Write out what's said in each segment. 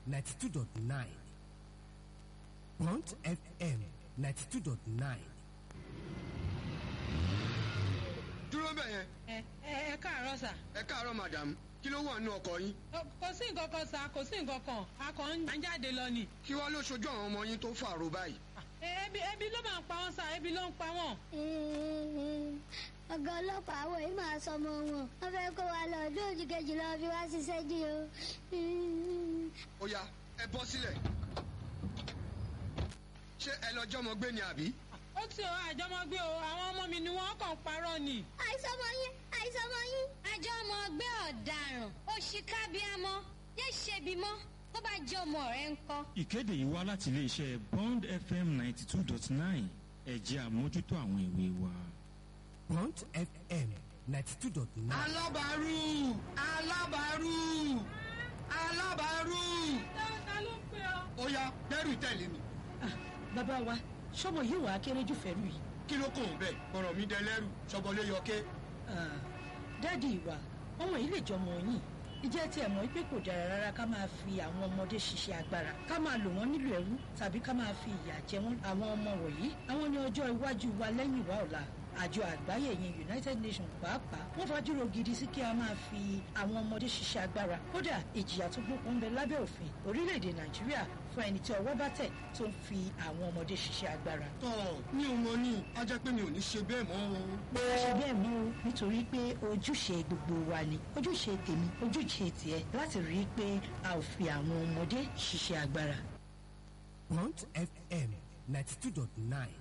ninety two dot nine Bond FM ninety two dot nine. dúró bẹ̀ yẹn ẹ ẹ ẹ káàárọ̀ sà. ẹ káàárọ̀ madam kí ló wà nínú ọkọ̀ yín Ọ, kò sí nǹkan kan sà kò sí nǹkan kan a kàn ń jáde lọ ni. kí wàá ló ṣojú àwọn ọmọ yín tó fàrò báyìí. Ẹ, ebi ebi ló máa ń pa wọn sà ebi ló ń pa wọn. ọ̀gá ọlọ́pàá àwọn yìí máa sọmọ wọn wọ́n fẹ́ kó wa lọ ọdún òjì kejì lọ fi wá ṣiṣẹ́ jí o. ó yá ẹ bọ́ sílẹ̀ ṣé ẹ lọ jọmọ gbé ni àbí. ó ti ọ àjọmọgbé o àwọn ọmọ mi ni wọn kàn ń parọ́ ni. àìsọmọ yín àìsọmọ yín. àjọ ọmọ ọgbẹ́ ọ̀daràn òṣìkàbíàmọ́ yé ṣebi mọ́ tó bá jẹ́ ọmọ rẹ̀ ń kọ́. ìkéde yìí wá láti iléeṣẹ́ bond fm ninety two dot nine ẹ̀jẹ̀ àmójútó àwọn ìwé wa. Bond FM ninety two dot nine. alábàárù alábàárù alábàárù ta ló ń pè ọ. ó yá dẹ́rù tẹ̀lé mi bàbá wa sọmọ yìí wàá kéré jù fẹ́rù yìí kí ló kàn bẹ́ẹ̀ ọ̀rọ̀ mi dẹlẹ́rù ṣọbọlé yọké. Ah, dáàdi ìwà ọmọ yìí lè jọmọ yìí ìjẹ́ tí ẹ̀ mọ̀ pé kò dára rárá ká máa fi àwọn ọmọdé ṣiṣẹ́ agbára ká máa lò wọ́n nílò ẹrú tàbí ká máa fi ìyà jẹ wọ́n àwọn ọmọ wọ̀nyí àwọn ní ọjọ́ iwájú wa lẹ́yìn wa ọ̀la àjọ àgbáyé yẹn united nations pàápàá wọ́n fajúro gidi sí kí a máa fi àwọn ọmọdé ṣiṣẹ́ agbára kódà ìjìyà tó gbókun ń bẹ lábẹ́ òfin orílẹ̀-èdè nàìjíríà fún ẹni tí ọwọ́ bá tẹ̀ tó ń fi àwọn ọmọdé ṣiṣẹ́ agbára tọ́ mi ò mọ ní a jẹ́ pé mi ò ní ṣe bẹ́ẹ̀ mọ́ o. ṣe bẹ́ẹ̀ mú o nítorí pé ojúṣe gbogbo wa ni ojúṣe tèmi ojúṣe tiẹ̀ láti rí i pé a ò fi àwọn ọmọdé ṣiṣẹ́ agbára. Bond FM ninety two dot nine.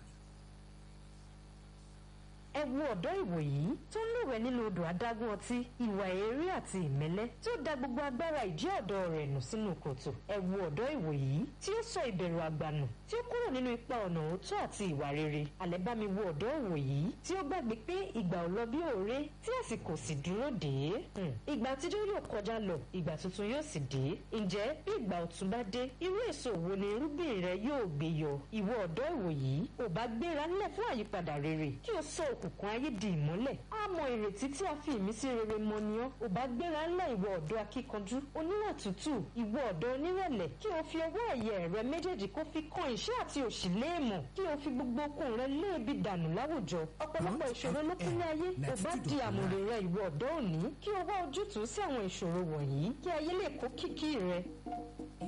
ẹ wo ọ̀dọ́ ìwòyí tó ń lúwẹ̀ nínú odò adágún ọtí ìwà èérí àti ìmẹ́lẹ́ tí ó da gbogbo agbára ìjẹ́ ọ̀dọ́ rẹ̀ nù sínú kòtò ẹ wo ọ̀dọ́ ìwòyí tí ó sọ ìbẹ̀rù àgbànù tí ó kúrò nínú ipa ọ̀nà òótọ́ àti ìwà rere àlẹ́ bá mi wo ọ̀dọ́ ìwòyí tí ó gbàgbé pé ìgbà ò lọ bí òré tí àsìkò sì dúró dé Hmm. ìgbà àtijọ́ yóò kọjá lọ ìgbà tuntun yóò sì dé ǹjẹ́ bí ìgbà ọ̀tun bá dé irú èso wo ni irúgbìn rẹ yóò gbé yọ ìwọ ọ̀dọ́ ìwòyí ò bá gbéra ńlẹ̀ fún àyípadà rere kí o sọ òkùnkùn ayé di ìmọ́lẹ̀ á mọ ìrètí tí a fi ìmísí rere mọ ni ọ́ ò bá gbéra ńlẹ̀ ìwọ ọ̀dọ́ akíkanjú oníwà tútù ìwọ ọ̀dọ́ onírẹ̀lẹ̀ kí o fi ọwọ́ ẹ̀yẹ rẹ méjèèjì kó fi kan ìṣẹ́ àti òṣì léèmọ̀ kí o fi gbogbo okun rẹ léèbi dànù láwùjọ ọ̀pọ̀lọpọ̀ ìṣòro ló kún ní ayé ò bá di àmùrè rẹ ìwọ ọ̀dọ́ òní kí o wá ojútùú sí àwọn ìṣòro wọ̀nyí kí ayé lè kó kìkì rẹ